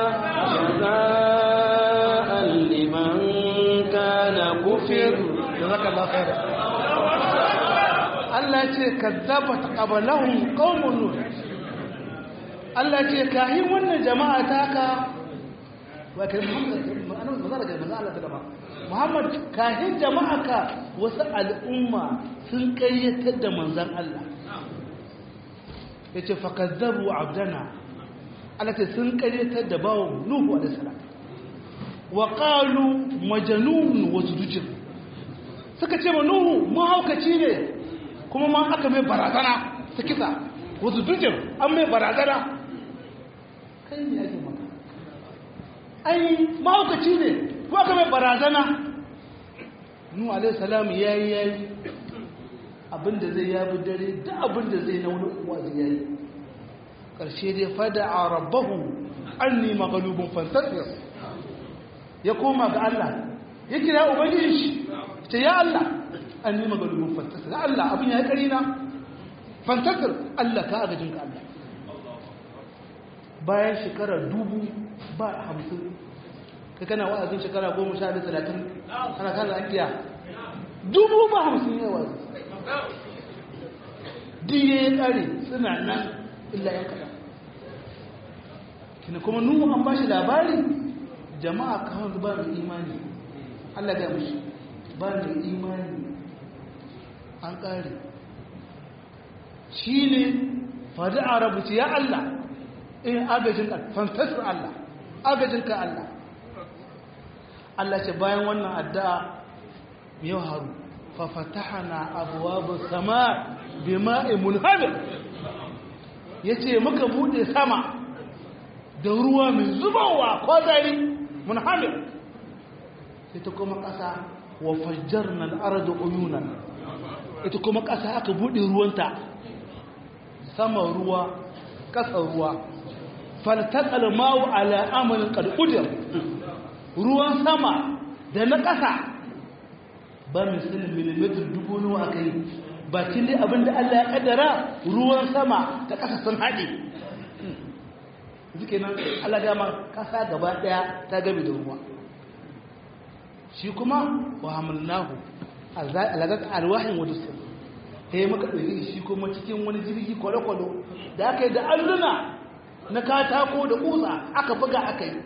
جزاء لمن كان كفر jazakallahu khair Allah ya ce kazzabat qablahum qaumun nuh Allah ya ce kahin wannan jama'a taka wa kai Muhammad annabi manzo da manzo Allah ta Muhammad kahin jama'a ka wasu al'umma sun kayyatar da manzon Allah yace fakazzabu abdana Allah ce sun kayyatar da bawon Nuhu alaihi salam wa qalu majnun wa zujur suka ce ma nuhu mahaukaci ne kuma ma aka mai barazana ta kisa wasu dujin an mai barazana kai ne ake maka ai mahaukaci ne kuma aka mai barazana nuhu alaihi salam ya yi ya yi abinda zai yabi dare da abinda zai na wani uwa zai yayi ƙarshe dai fada a rabbahu an nima galubin fantasiyar ya koma ga Allah ya kira ubangiji shi ce ya Allah an nima galubin fantasiyar ya Allah abin ya yi ƙarina fantasiyar Allah ka agajin ka Allah bayan shekarar dubu ba hamsin kai kana wa'azin shekara goma sha da talatin ana kan lafiya dubu ba hamsin ya wa'azi diye ya kare suna nan illa ya kada kina kuma nuhu an ba shi labari jama'a kawai ba mai imani allah ga mashi ba mai imani an kare shi ne fadi a rabuci ya allah in agajin ka fantasir allah agajin ka allah allah ce bayan wannan addu'a yau haru fafatahana abuwa sama bima'in munhamir ya ce muka bude sama da ruwa mai zubawa kwazari munhamir sai ta kuma ƙasa wa fajjar na al'arada uyunan ita kuma ƙasa aka bude ruwanta sama ruwa ƙasa ruwa faltakal mawu ala amalin ƙal'udar ruwan sama da na ƙasa ba misalin milimetar dubu nawa aka yi bakin dai abinda Allah ya kaddara ruwan sama ta ƙasa sun haɗe zuke nan Allah gama ƙasa gaba ɗaya ta gabe da ruwa shi kuma wa hamilnahu alagar alwahin wadda su ta yi maka ɗauki shi kuma cikin wani jirgi kwale-kwale da aka yi da alluna na katako da ƙusa aka buga aka yi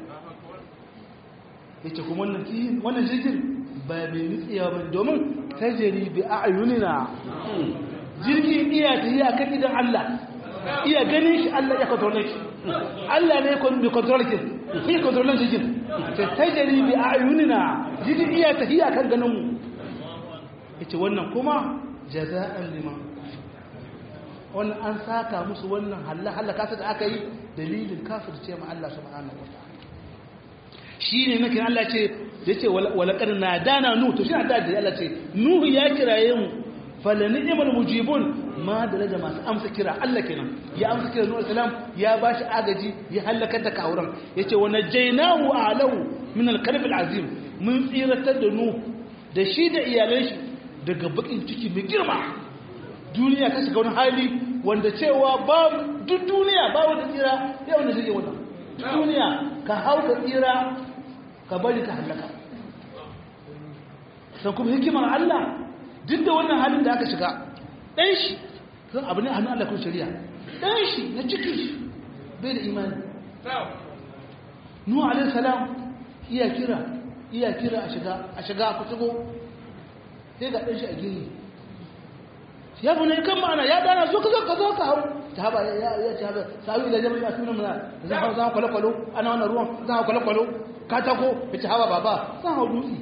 ya ce kuma wannan jirgin ba mai nutsiya ba domin tajiri bi a ayunina jirgin iya ta yi a kan idan Allah iya ganin shi Allah ya kontrole shi Allah ne mai kontrole shi shi kontrole jirgin ta tajiri bi a ayunina jirgin iya ta yi a kan ganinmu ita wannan kuma jaza'an liman wannan an saka musu wannan halla kasa da aka yi dalilin kafir ce ma Allah subhanahu wa ta'ala shi ne nake Allah ce da ce walakar na dana nuhu to shi na da Allah ce nuhu ya kiraye mu fala ni'mal mujibun ma da da masu amsa kira Allah kenan ya amsa kira nuhu salam ya bashi agaji ya halakar da kawuran yace wa najaynahu alahu min al-karb al-azim mun tsiratar da nuhu da shi da iyalan shi daga bakin ciki mai girma duniya ta shiga wani hali wanda cewa ba duk duniya ba wanda tsira sai wanda zai wannan duniya ka hau ka tsira ka bari ka hallaka san kuma hikimar Allah duk da wannan halin da aka shiga ɗan shi zan abu ne a hannun Allah kun shari'a ɗan shi na cikin shi bai da imani nuhu alaihi salam iya kira iya kira a shiga a shiga ku shigo sai ga ɗan shi a gini ya bu ne kan ma'ana ya dana zo ka zo ka zo ka hau ta haba ya ce haba sa'u ila jama'a ya sunan muna zan hau zan kwale-kwalo ana wannan ruwan zan hau kwale-kwalo katako ya ce haba baba zan hau dutse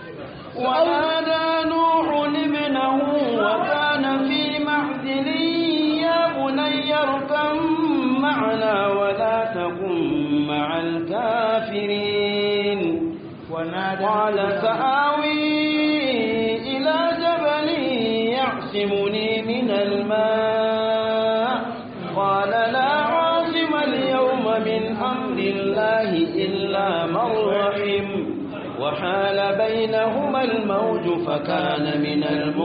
ونادى نوح ابنه وكان في معزل يا بني اركب معنا ولا تكن مع الكافرين ونادى قال سآوي إلى جبل يعصمني من الماء قال لا عاصم اليوم من أمر الله إلا من رحم وحال بينهما الموج فكان من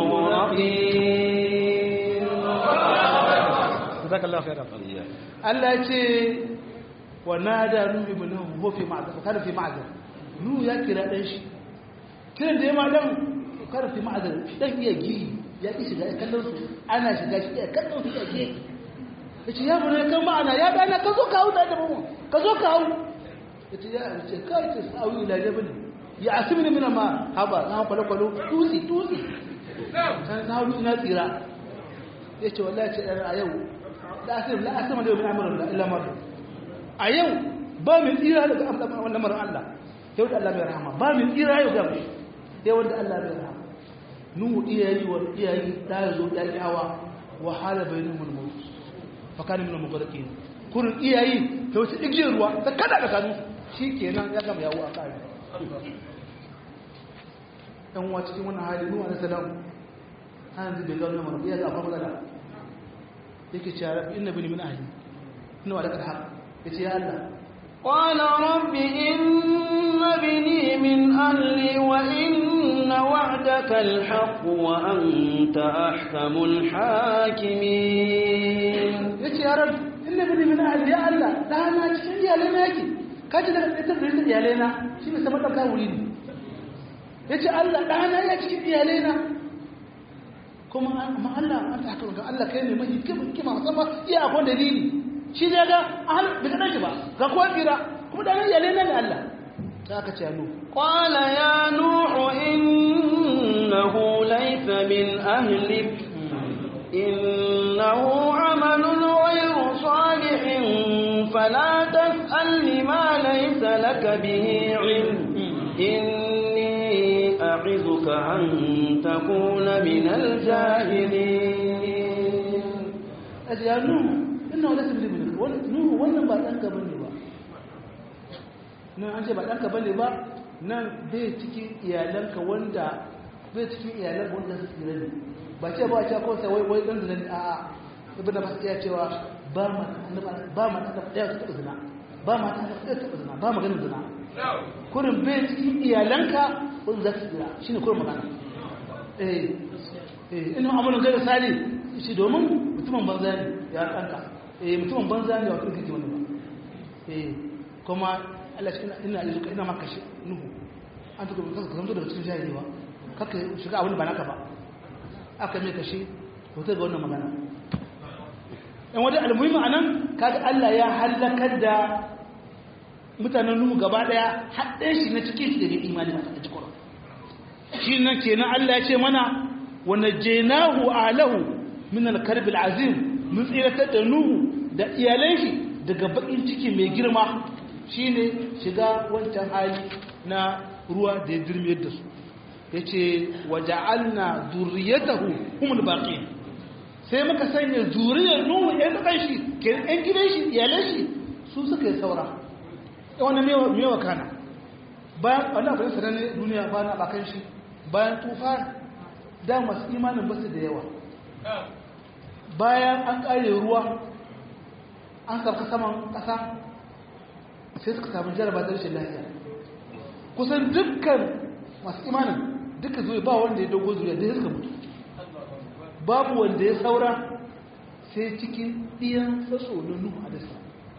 المغرقين جزاك الله خيرا Allah ya ce wa nada nuhu ibnahu huwa fi ma'zar kada fi ma'zar nuhu ya kira dan shi kiran da ya ma dan kada fi ma'zar dan iya gi ya ki shiga ya kallon su ana shiga shi ya kallon su ya ge yace ya bune kan ma'ana ya dana ka zo ka hau da mu ka zo ka hau yace ya ce kai ce sawi ila jabal ya asimni min ma haba na kwalo kwalo tusi tusi san na hau na tsira yace wallahi ce a yau la asim la asim da min amrun la illa mar a yau ba min tsira daga wannan maran Allah yau da Allah mai rahama ba min tsira yau da mu sai wanda Allah mai rahama nuhu iyayi wa iyayi da yazo da yawa wa hala bainahum al-maut fa kana min al-mughraqin kurin iyayi ta wata igiyar ruwa ta kada ka kanu shikenan ya gama yawo a kare dan wa cikin wannan hali nuhu alaihi salam an zai bai ga wannan mara ya ga akwai matsala yake cewa rabbi inna bani min ahli ina wadda da haka ya ce ya Allah قال رب إن ابني من أهلي وإن وعدك الحق وأنت أحكم الحاكمين ya ce ya rabu inna bini min ahli ya Allah ɗana cikin iyalai na yake ka ji daga ɗaitar da iyalai na shi ne sama ɗauka wuri ne ya ce Allah ɗana ya cikin iyalai na kuma amma Allah an ta haka ga Allah kai ne mai kima musamman iya akwai dalili shi ne ga ahal bai kaɗan shi ba ga kowa tsira kuma ɗana iyalai na ne Allah ta aka ce nu قال يا نوح إنه ليس من أهلك إنه عمل غير صالح فلا تسأل ما ليس لك به علم إني أعظك أن تكون من الجاهلين a ce ya nu ina wani sun libi nuhu wannan ba ɗanka ba ne ba nan an ce ba ɗanka ba ne ba nan bai cikin iyalanka wanda bai cikin iyalan wanda su tsira ne ba ce ba ce kawai sai wai wai ɗan zina ne a'a ibn da masu iya cewa ba ma ba ma ta ɗaya ta taɓa zina ba ma ta ɗaya ta taɓa zina ba maganin zina kurin bai cikin iyalanka wanda za su tsira shine kurin magana eh eh ina amalin gairu sali shi domin mutumin banza ne ya ɗanka eh mutumin banza ne wa kuma kike wani ba eh kuma Allah shi ina ina zuka ina maka shi nuhu an tuka ka ka zanto daga cikin jahili ba kaka shiga abin ba naka ba aka mai kashi hoto ga wannan magana in wani almuhimmi anan kaga Allah ya halakar da mutanen nuhu gaba daya haɗe shi na cikin shi da bai imani ba ta cikin shi nan kenan Allah ya ce mana wa najaynahu alahu min al-karb al-azim mun tsiratar da nuhu da iyalan shi daga bakin ciki mai girma shine shiga wancan hali na ruwa da ya dirmiyar da su yace waja'alna zurriyatahu humul baqin sai muka sanya zuriyar nuhu ɗan ɗan shi ke ɗan gidan shi iyalan shi su suka yi saura wannan mewa mewa kana bayan wannan abin sanar duniya bayan abakan shi bayan tufa da masu imanin basu da yawa bayan an ƙare ruwa an sarka saman ƙasa sai suka samu jaraba da rashin lafiya kusan dukkan masu imanin duka zuwa ba wanda ya dogo zuriya da ya suka mutu babu wanda ya saura sai cikin ɗiyan sasso na nuhu a dasa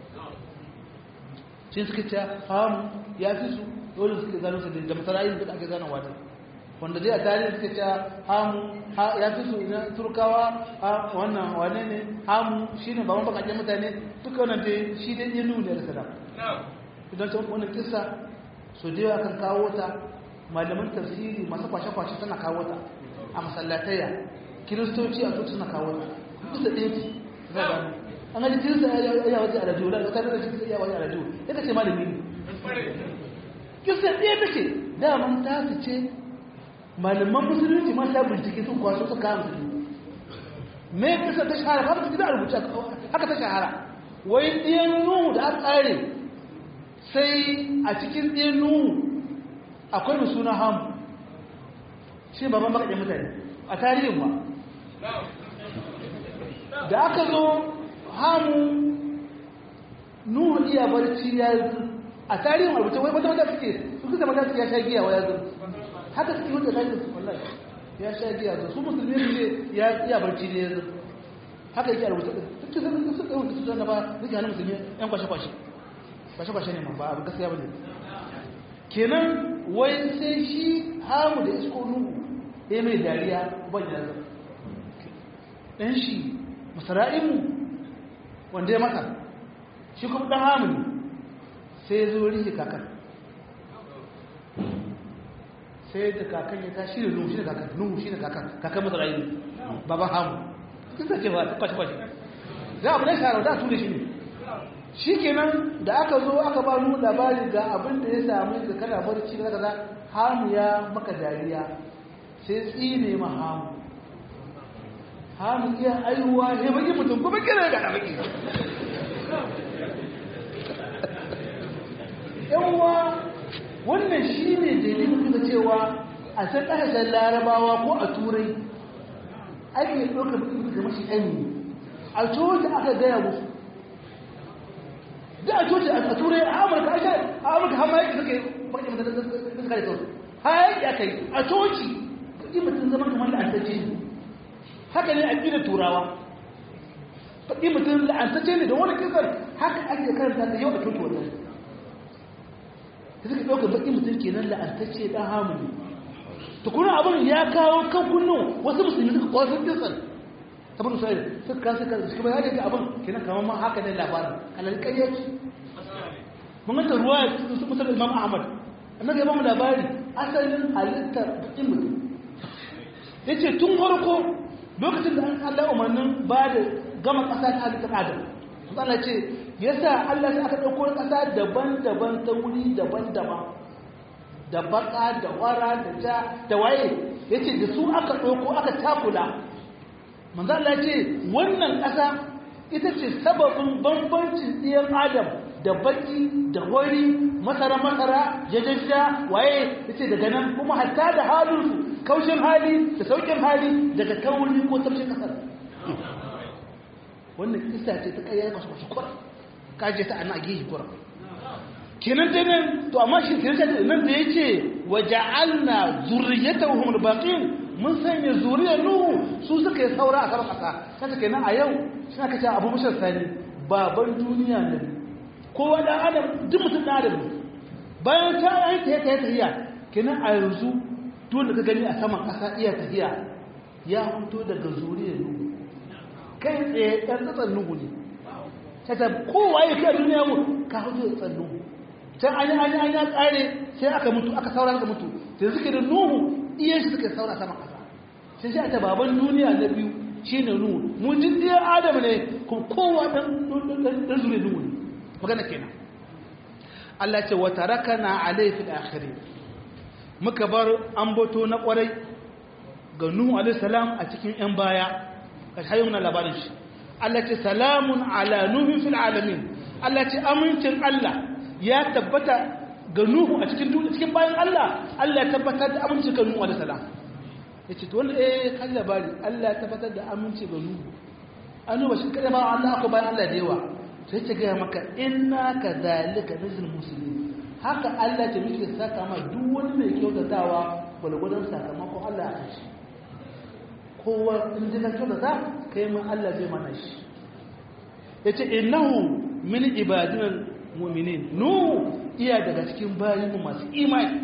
shi suka ce hamu ya fi su dole suke zano su da masarayin da ake zanowa da wanda dai a tarihi suka ce hamu ya fi su na turkawa wannan wane ne hamu shi ne baban bakakken mutane duka wannan dai shi dai yin nuna da sadam idan ta wannan kisa so da yawa kan kawo ta malaman tafsiri masu kwashe-kwashe suna kawo ta a masallataya kiristoci a tutu suna kawo ta bisa ɗaya ce za a gano an gaji kirista ya waje a rajiyo da ta da kirista ya waje a rajiyo ya ce malami ne kisa ɗaya take daman ta su ce malaman musulunci ma ta bincike sun kwaso su kawo musulunci me kisa ta shahara ba su da rubuce haka ta shahara wai ɗiyan nuhu da aka ƙare sai a cikin ɗiyan nuhu akwai mai suna hamu shi baban bakaɗe mutane a tarihin ba da aka zo hamu nuhu iya barci ya yi a tarihin rubuce wai wata mata suke su kusa mata suke ya sha giya wa ya zo haka suke wanda ta yi wallahi ya sha giya zo su musulmi ne ya iya barci ne ya zo haka yake a rubuce duk da sun sun ɗauki su zana ba duka hannun musulmi yan kwashe-kwashe kwashe-kwashe ne ma ba abu gaskiya ba ne kenan wai sai shi hamu da isko nuhu ya mai dariya ban yanzu ɗan shi masara'imu wanda ya mata shi kuma ɗan hamu ne sai ya zo rike kakan sai da kakan ya tashi da nuhu shi da kakan nuhu shi da kakan kakan masara'imu baban hamu sun sace ba kwashe-kwashe za a bude shara da su da shi ne shi kenan da aka zo aka ba mu labari ga abin da ya samu da kana barci da kaza hamu ya maka dariya sai tsine ma hamu hamu iya aiwa ya baki mutum kuma kira ga da baki yanwa wannan shi ne dalilin da cewa a san ƙasashen larabawa ko a turai ake ɗaukar mutum da mashi ɗani a coci aka gaya musu da a coci a turai a amurka a amurka har ma yake suke baƙi mutum da suka da sauransu har yake aka yi a coci baƙi mutum zama kamar la'antacce ne haka ne a ƙi turawa baƙi mutum la'antacce ne da wani kisar haka ake karanta ta yau a coci wannan da suka ɗauka baƙi mutum kenan la'antacce ɗan hamuni tukunan abin ya kawo kan kunnu wasu musulmi suka kwasan kisar saboda sai suka kasa kan suka bayar da abin kenan kamar ma haka ne labarin alal kayyaci mun ga ruwa su musul imam ahmad annabi ya ba mu labari asalin halittar bakin mutum yace tun farko lokacin da an Allah umarnin ba da gama kasa ta halittar adam Allah ce yasa Allah sai aka dauko kasa daban-daban ta wuri daban-daban da baka da wara da ja da waye yace da su aka dauko aka takula manzo Allah ce wannan ƙasa ita ce sababin bambancin ɗiyan adam da baki da wari masara masara jajajja waye yace daga nan kuma hatta da halin kaushin hali da saukin hali daga kauri ko tafshin ƙasar wannan kisa ce ta kayyar masu masu kwara kaje ta ana gihi kwara kenan dai nan to amma shi kenan nan da yace waja'alna zurriyatahum al-baqin mun sanya zuriyar nuhu su suka yi saura a kan ƙasa kanta kenan a yau suna kace abu mushar sani baban duniya ne kowa da adam duk mutum da adam bayan ta yi ta yi tahiya kenan a yanzu dole ka gani a saman ƙasa iya tahiya ya fito daga zuriyar nuhu kai tsaye ɗan tsatsan nuhu ne ta kowa ya kai duniya mu ka fito da tsan nuhu can an yi an yi an yi tsare sai aka mutu aka saura aka mutu sai suke da nuhu iya shi suka saura sama ƙasa sai shi a ta baban duniya na biyu shi ne nuhu mun ji ɗiyar adam ne kuma kowa ɗan zure nuhu ne magana kenan Allah ce wata raka na alaifin akhiri muka bar ambato na ƙwarai ga nuhu alaihi salam a cikin ‘yan baya ka hayo na labarin shi Allah ce salamun ala nuhin fil alamin Allah ce amincin Allah ya tabbata ga Nuhu a cikin cikin bayan Allah Allah ya tabbatar da aminci ga Nuhu alaihi salam yace to wanda eh kan labari Allah ya tabbatar da aminci ga Nuhu anu ba shi kada ba Allah ko bayan Allah da yawa sai ta ga maka inna kadhalika nazil muslimin haka Allah ta muke saka ma duk wani mai kyautatawa gwalgwadon sakamakon Allah a shi kowa in ji ka kyautata kai ma Allah zai mana shi yace innahu min ibadina mu'minin nu iya daga cikin bayinmu masu imani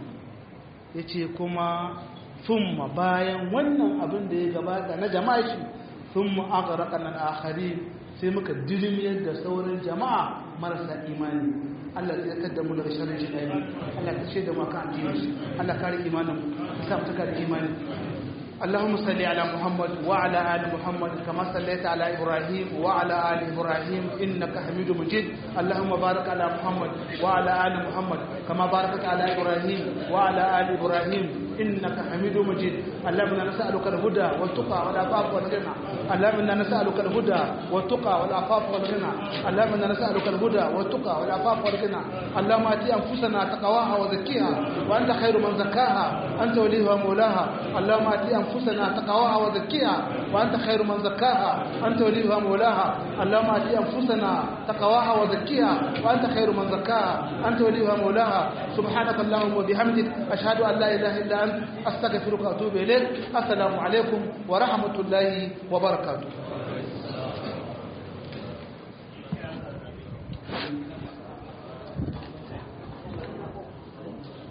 ya ce kuma thumma bayan wannan abin da ya gabata na jama'a shi thumma aghraqna nan akhari sai muka dilmiyar da sauran jama'a marasa imani Allah ya kaddamu daga sharrin shi Allah ka shaida mu kan addini Allah kare imanin mu ka sa mu taka da imani اللهم صل على محمد وعلى آل محمد كما صليت على إبراهيم وعلى آل إبراهيم إنك حميد مجيد اللهم بارك على محمد وعلى آل محمد كما باركت على إبراهيم وعلى آل إبراهيم إنك حميد مجيد اللهم إنا نسألك الهدى والتقى والعفاف والغنى اللهم إنا نسألك الهدى والتقى والعفاف والغنى اللهم إنا نسألك الهدى والتقى والعفاف والغنى اللهم آتي أنفسنا تقواها وزكيها وأنت خير من زكاها أنت وليها مولاها اللهم آتي أنفسنا تقواها وزكيها وأنت خير من زكاها أنت وليها مولاها اللهم آتي أنفسنا تقواها وزكيها وأنت خير من زكاها أنت وليها مولاها سبحانك اللهم وبحمدك أشهد أن لا إله إلا أنت أستغفرك وأتوب إليك السلام عليكم ورحمة الله وبركاته